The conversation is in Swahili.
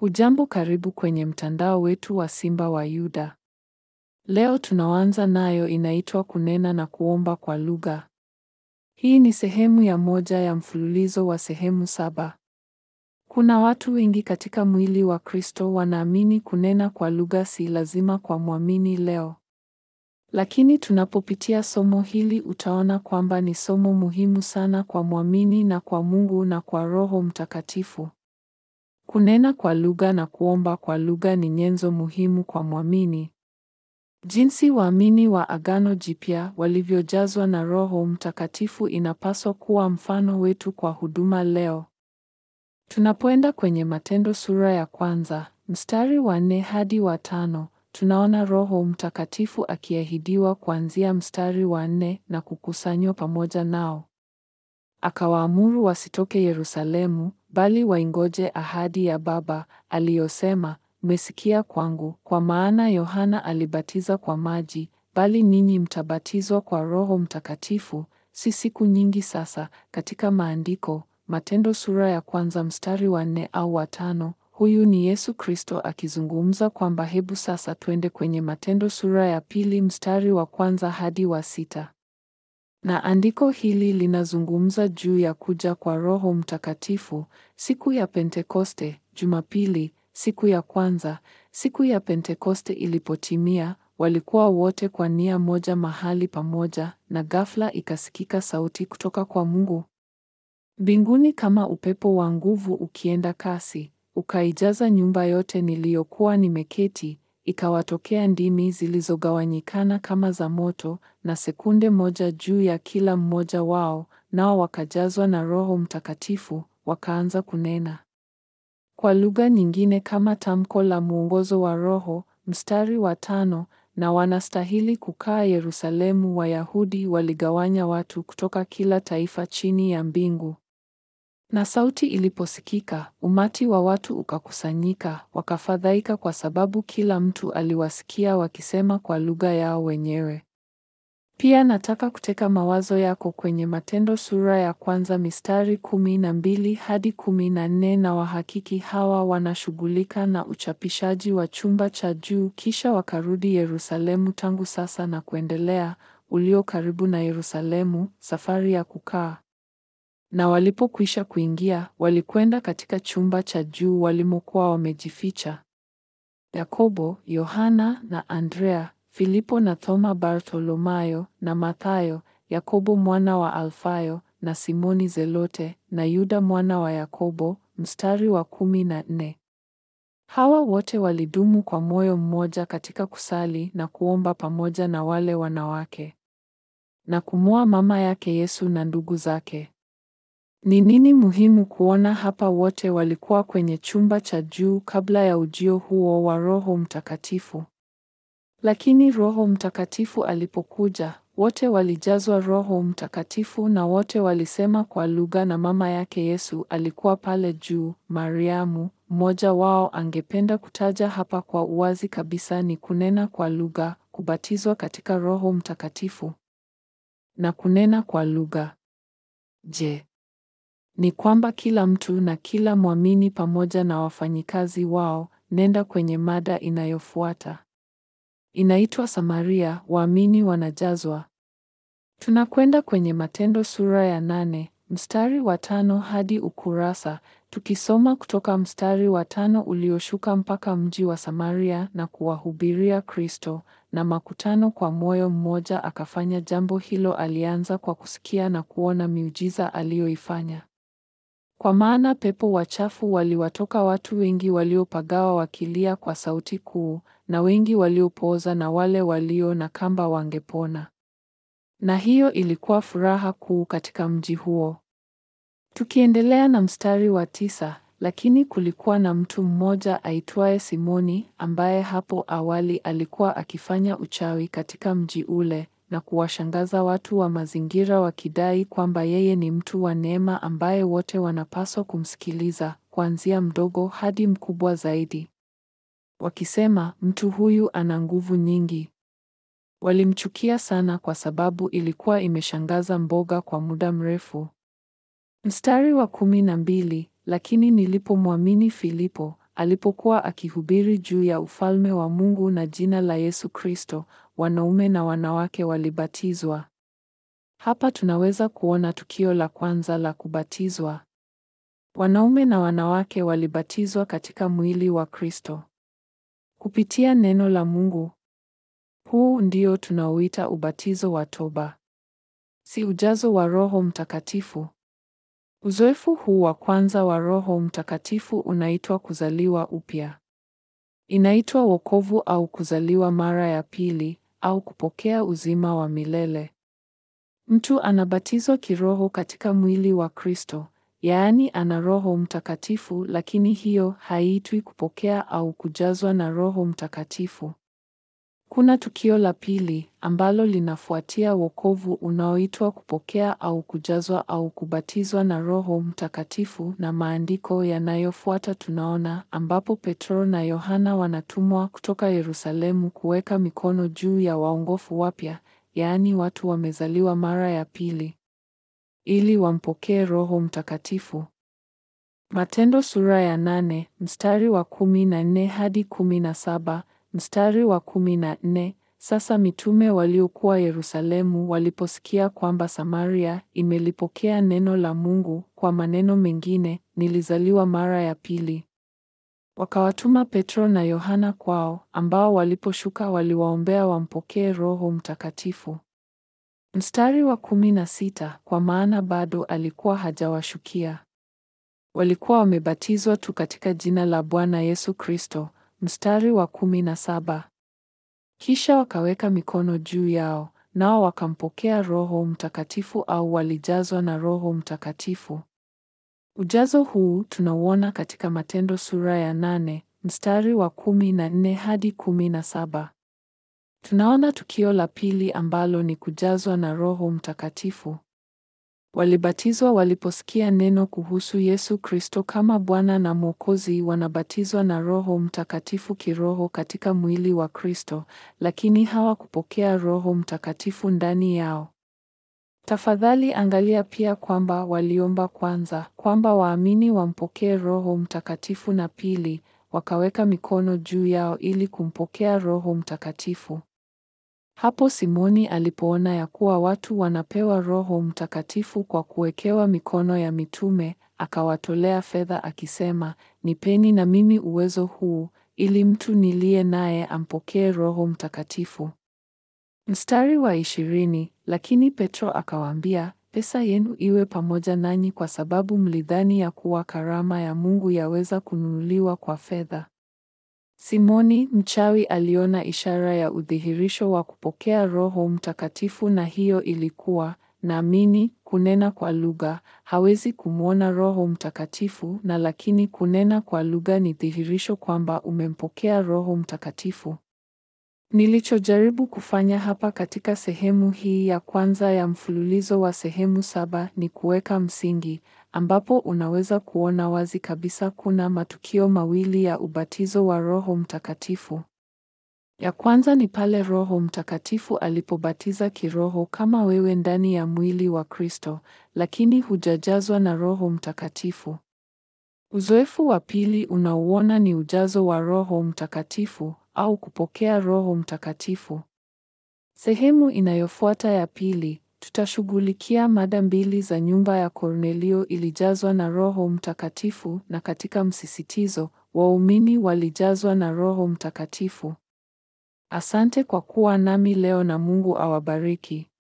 Hujambo, karibu kwenye mtandao wetu wa Simba wa Yuda. Leo tunaanza nayo inaitwa kunena na kuomba kwa lugha. Hii ni sehemu ya moja ya mfululizo wa sehemu saba. Kuna watu wengi katika mwili wa Kristo wanaamini kunena kwa lugha si lazima kwa mwamini leo. Lakini tunapopitia somo hili utaona kwamba ni somo muhimu sana kwa mwamini na kwa Mungu na kwa Roho Mtakatifu. Kunena kwa lugha na kuomba kwa lugha ni nyenzo muhimu kwa mwamini. Jinsi waamini wa Agano Jipya walivyojazwa na Roho Mtakatifu inapaswa kuwa mfano wetu kwa huduma leo. Tunapoenda kwenye Matendo sura ya kwanza, mstari wa nne hadi wa tano, tunaona Roho Mtakatifu akiahidiwa kuanzia mstari wa nne na kukusanywa pamoja nao. Akawaamuru wasitoke Yerusalemu, bali waingoje ahadi ya Baba aliyosema, mmesikia kwangu, kwa maana Yohana alibatiza kwa maji, bali ninyi mtabatizwa kwa Roho Mtakatifu, si siku nyingi sasa. Katika Maandiko, Matendo sura ya kwanza mstari wa nne au wa tano, huyu ni Yesu Kristo akizungumza kwamba hebu sasa twende kwenye Matendo sura ya pili mstari wa kwanza hadi wa sita. Na andiko hili linazungumza juu ya kuja kwa Roho Mtakatifu, siku ya Pentekoste, Jumapili, siku ya kwanza. Siku ya Pentekoste ilipotimia, walikuwa wote kwa nia moja mahali pamoja, na ghafla ikasikika sauti kutoka kwa Mungu mbinguni kama upepo wa nguvu ukienda kasi, ukaijaza nyumba yote niliyokuwa nimeketi. Ikawatokea ndimi zilizogawanyikana kama za moto, na sekunde moja juu ya kila mmoja wao, nao wakajazwa na Roho Mtakatifu, wakaanza kunena kwa lugha nyingine kama tamko la mwongozo wa Roho. Mstari wa tano, na wanastahili kukaa Yerusalemu. Wayahudi waligawanya watu kutoka kila taifa chini ya mbingu. Na sauti iliposikika, umati wa watu ukakusanyika, wakafadhaika kwa sababu kila mtu aliwasikia wakisema kwa lugha yao wenyewe. Pia nataka kuteka mawazo yako kwenye Matendo sura ya kwanza mistari kumi na mbili hadi kumi na nne na wahakiki hawa wanashughulika na uchapishaji wa chumba cha juu, kisha wakarudi Yerusalemu tangu sasa na kuendelea, ulio karibu na Yerusalemu, safari ya kukaa na walipokwisha kuingia, walikwenda katika chumba cha juu walimokuwa wamejificha Yakobo, Yohana na Andrea, Filipo na Thoma, Bartholomayo na Mathayo, Yakobo mwana wa Alfayo na Simoni Zelote na Yuda mwana wa Yakobo. Mstari wa kumi na nne. Hawa wote walidumu kwa moyo mmoja katika kusali na kuomba pamoja na wale wanawake na kumwoa mama yake Yesu na ndugu zake. Ni nini muhimu kuona hapa? Wote walikuwa kwenye chumba cha juu kabla ya ujio huo wa Roho Mtakatifu. Lakini Roho Mtakatifu alipokuja, wote walijazwa Roho Mtakatifu na wote walisema kwa lugha na mama yake Yesu alikuwa pale juu, Mariamu. Mmoja wao angependa kutaja hapa kwa uwazi kabisa ni kunena kwa lugha, kubatizwa katika Roho Mtakatifu na kunena kwa lugha. Je, ni kwamba kila mtu na kila mwamini pamoja na wafanyikazi wao. Nenda kwenye mada inayofuata. Inaitwa Samaria, waamini wanajazwa. Tunakwenda kwenye Matendo sura ya nane mstari wa tano hadi ukurasa, tukisoma kutoka mstari wa tano ulioshuka mpaka mji wa Samaria na kuwahubiria Kristo na makutano kwa moyo mmoja. Akafanya jambo hilo, alianza kwa kusikia na kuona miujiza aliyoifanya. Kwa maana pepo wachafu waliwatoka watu wengi waliopagawa wakilia kwa sauti kuu, na wengi waliopooza na wale walio na kamba wangepona. Na hiyo ilikuwa furaha kuu katika mji huo. Tukiendelea na mstari wa tisa, lakini kulikuwa na mtu mmoja aitwaye Simoni, ambaye hapo awali alikuwa akifanya uchawi katika mji ule na kuwashangaza watu wa mazingira wakidai kwamba yeye ni mtu wa neema ambaye wote wanapaswa kumsikiliza, kuanzia mdogo hadi mkubwa zaidi. Wakisema, mtu huyu ana nguvu nyingi. Walimchukia sana kwa sababu ilikuwa imeshangaza mboga kwa muda mrefu. Mstari wa kumi na mbili, lakini nilipomwamini Filipo alipokuwa akihubiri juu ya ufalme wa Mungu na jina la Yesu Kristo, wanaume na wanawake walibatizwa. Hapa tunaweza kuona tukio la kwanza la kubatizwa. Wanaume na wanawake walibatizwa katika mwili wa Kristo kupitia neno la Mungu. Huu ndio tunaoita ubatizo wa toba, si ujazo wa Roho Mtakatifu. Uzoefu huu wa kwanza wa Roho Mtakatifu unaitwa kuzaliwa upya. Inaitwa wokovu au kuzaliwa mara ya pili au kupokea uzima wa milele. Mtu anabatizwa kiroho katika mwili wa Kristo, yaani ana Roho Mtakatifu, lakini hiyo haiitwi kupokea au kujazwa na Roho Mtakatifu. Kuna tukio la pili ambalo linafuatia wokovu unaoitwa kupokea au kujazwa au kubatizwa na Roho Mtakatifu, na maandiko yanayofuata tunaona ambapo Petro na Yohana wanatumwa kutoka Yerusalemu kuweka mikono juu ya waongofu wapya, yaani watu wamezaliwa mara ya pili, ili wampokee Roho Mtakatifu. Matendo sura ya nane mstari wa kumi na nne hadi kumi na saba mstari wa kumi na nne Sasa mitume waliokuwa Yerusalemu waliposikia kwamba Samaria imelipokea neno la Mungu, kwa maneno mengine, nilizaliwa mara ya pili, wakawatuma Petro na Yohana kwao, ambao waliposhuka waliwaombea wampokee Roho Mtakatifu. Mstari wa kumi na sita kwa maana bado alikuwa hajawashukia walikuwa wamebatizwa tu katika jina la Bwana Yesu Kristo. Mstari wa kumi na saba kisha wakaweka mikono juu yao, nao wakampokea Roho Mtakatifu au walijazwa na Roho Mtakatifu. Ujazo huu tunauona katika Matendo sura ya nane mstari wa kumi na nne hadi kumi na saba. Tunaona tukio la pili ambalo ni kujazwa na Roho Mtakatifu. Walibatizwa waliposikia neno kuhusu Yesu Kristo kama Bwana na Mwokozi. Wanabatizwa na Roho Mtakatifu kiroho katika mwili wa Kristo, lakini hawakupokea Roho Mtakatifu ndani yao. Tafadhali angalia pia kwamba waliomba kwanza kwamba waamini wampokee Roho Mtakatifu na pili, wakaweka mikono juu yao ili kumpokea Roho Mtakatifu. Hapo Simoni alipoona ya kuwa watu wanapewa Roho Mtakatifu kwa kuwekewa mikono ya mitume, akawatolea fedha akisema, nipeni na mimi uwezo huu, ili mtu niliye naye ampokee Roho Mtakatifu. Mstari wa ishirini, lakini Petro akawaambia, pesa yenu iwe pamoja nanyi kwa sababu mlidhani ya kuwa karama ya Mungu yaweza kununuliwa kwa fedha. Simoni mchawi aliona ishara ya udhihirisho wa kupokea Roho Mtakatifu na hiyo ilikuwa naamini, kunena kwa lugha. Hawezi kumwona Roho Mtakatifu na lakini kunena kwa lugha ni dhihirisho kwamba umempokea Roho Mtakatifu. Nilichojaribu kufanya hapa katika sehemu hii ya kwanza ya mfululizo wa sehemu saba ni kuweka msingi ambapo unaweza kuona wazi kabisa kuna matukio mawili ya ubatizo wa Roho Mtakatifu. Ya kwanza ni pale Roho Mtakatifu alipobatiza kiroho kama wewe ndani ya mwili wa Kristo, lakini hujajazwa na Roho Mtakatifu. Uzoefu wa pili unauona ni ujazo wa Roho Mtakatifu au kupokea Roho Mtakatifu. Sehemu inayofuata ya pili tutashughulikia mada mbili za nyumba ya Kornelio ilijazwa na Roho Mtakatifu na katika msisitizo waumini walijazwa na Roho Mtakatifu. Asante kwa kuwa nami leo na Mungu awabariki.